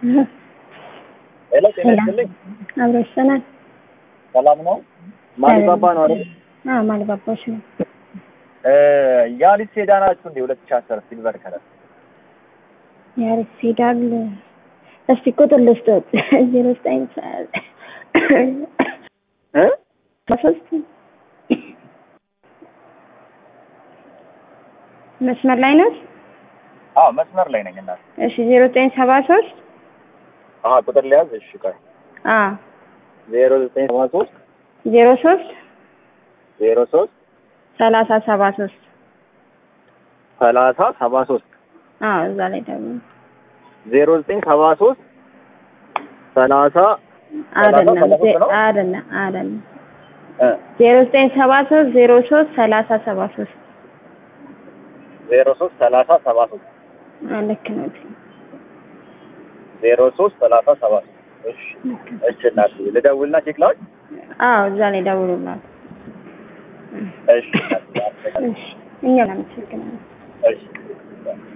ሄሎ ጤና ይስጥልኝ። አብሮ ይሰናል። ሰላም ነው? ማሊባባ ነው አይደል? አዎ ማሊባባዎች ነው። ያሊስ ሴዳን ናችሁ እንዴ? ሁለት ሺህ አስር ሲልቨር ከለር ያሪስ ፊዳል እስቲ ቁጥር ልስጦት ዜሮ ዘጠኝ እ ሶስት መስመር ላይ ነው። አዎ መስመር ላይ ነኝ እናት። እሺ ዜሮ ዘጠኝ ሰባ ሶስት አዎ ቁጥር ሊያዝ። እሺ ቆይ አዎ ዜሮ ዘጠኝ ሰባ ሶስት ዜሮ ሶስት ዜሮ ሶስት ሰላሳ ሰባ ሶስት ሰላሳ ሰባ ሶስት አዎ እዛ ላይ ደግሞ ዜሮ ዘጠኝ ሰባ ሶስት ሰላሳ አይደለም ሰላሳ ሶስት ነው? አይደለም አይደለም እ ዜሮ ዘጠኝ ሰባ ሶስት ዜሮ ሶስት ሰላሳ ሰባ ሶስት ዜሮ ሶስት ሰላሳ ሰባ ሶስት ልክ ነው። ዜሮ ሶስት ሰላሳ ሰባ ሶስት እሺ እሺ እናት ልደውልና ቼክ ላውድ አዎ እዛ ላይ ደውሉላት። እሺ እናት እሺ እኛው እናመሰግናለን። እሺ